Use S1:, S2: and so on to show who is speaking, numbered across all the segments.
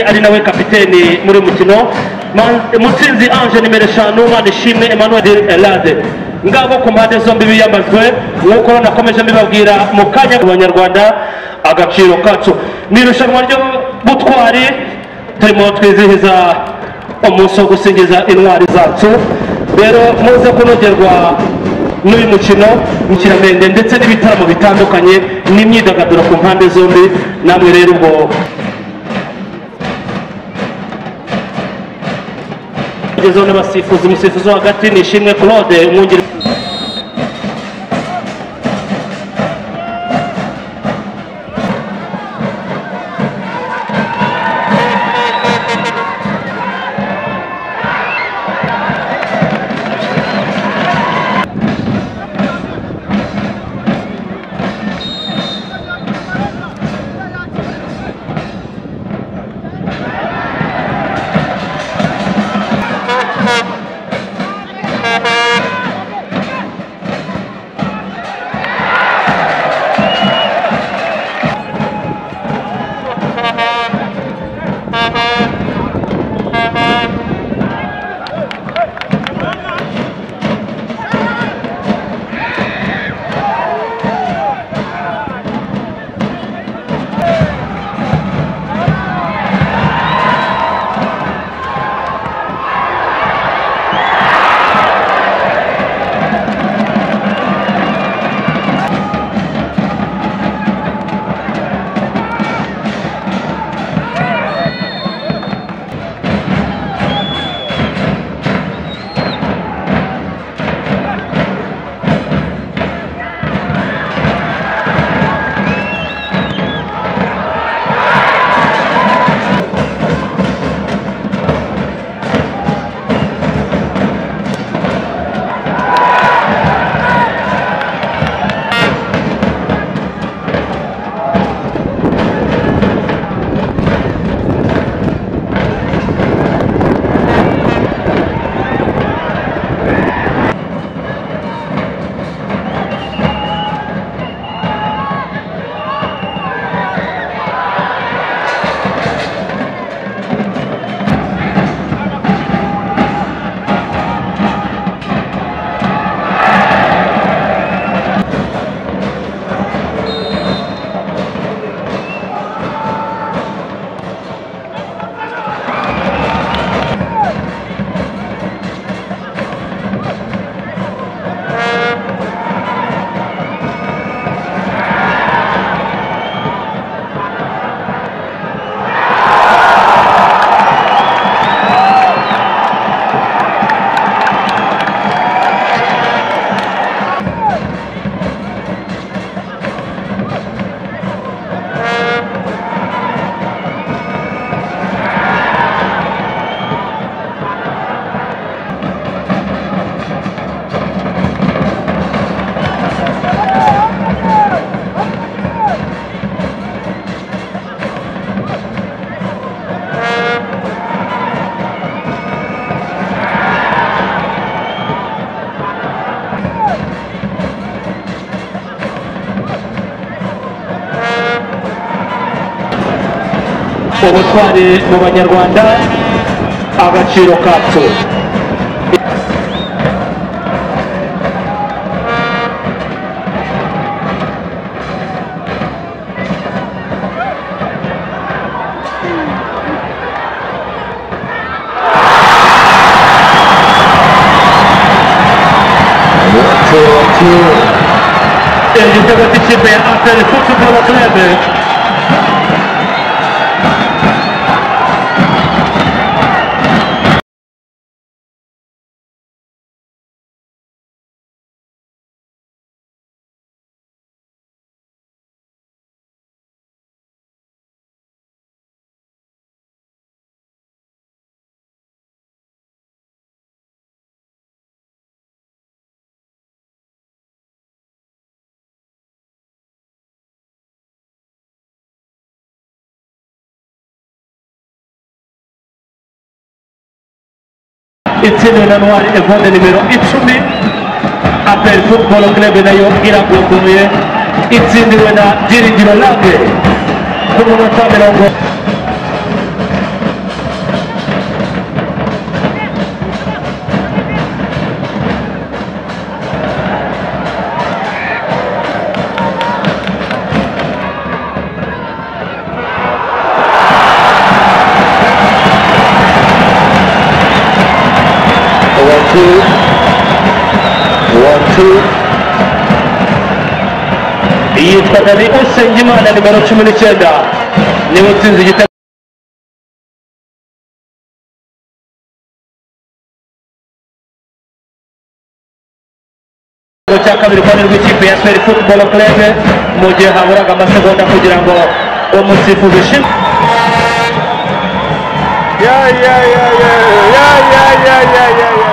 S1: ari nawe kapiteni muri uyu mukino Man- mutsinzi ange nimero eshanu manishimwe emmanuel elade ngabo ku mpande zombi biyamajwe nk'uko nakomeje mbibabwira mu kanya abanyarwanda agaciro kacu ni irushanwa ry'ubutwari turimo twizihiza umunsi wo gusingiza intwari zacu rero muze kunogerwa n'uyu mukino w'ikiramende ndetse n'ibitaramo bitandukanye n'imyidagaduro ku mpande zombi namwe rero ubwo gezeho n'abasifuzi umusifuzi wo hagati ni ishimwe claude umwungeri ubutwari mu banyarwanda agaciro kacu igitego cy'ikipe ya aperi futuboro kerebe itsindiwe na ntwari evode nimero icumi aperi futuboro kerebe nayo iragunguye itsindiwe na byiringiro labe ku munota mirongo gatatu yitwa Dani Usengimana nimero cumi n'icyenda niwe utsinze igitego igitego cya kabiri kwa rw'ikipe ya Sport Football Club mu gihe haburaga amasegonda kugira ngo umusifuzi ushime
S2: Yeah, yeah, yeah, yeah, yeah, yeah, yeah, yeah, yeah, yeah.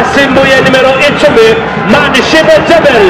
S1: asimbuye nimero icumi Manishimwe Jebel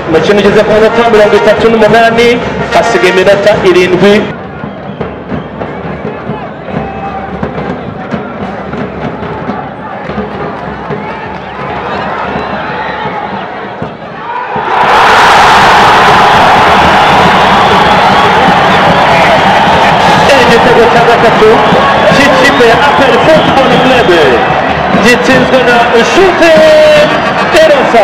S1: umukino ugeze ku minota mirongo itatu n'umunani hasigaye iminota irindwi igitego cya gatatu cy'ikipe ya aperi futubolo kurebe gitsinzwe na shute erosa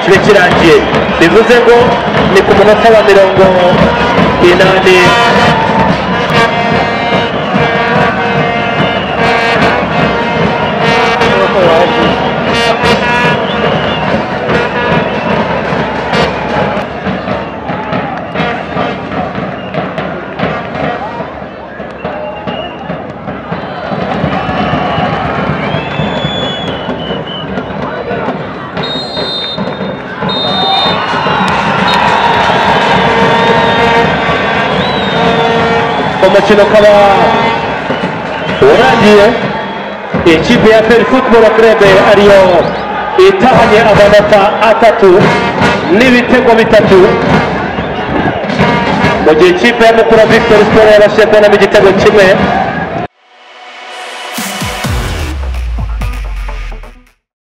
S1: kibe kirangiye bivuze ngo ni ku munota wa mirongo inani umukino ukaba urangiye ikipe ya peri futuboro kurebe ariyo itahanye amanota atatu n'ibitego bitatu mu gihe ikipe ya mukura victor sport yabashije kubonamo igitego kimwe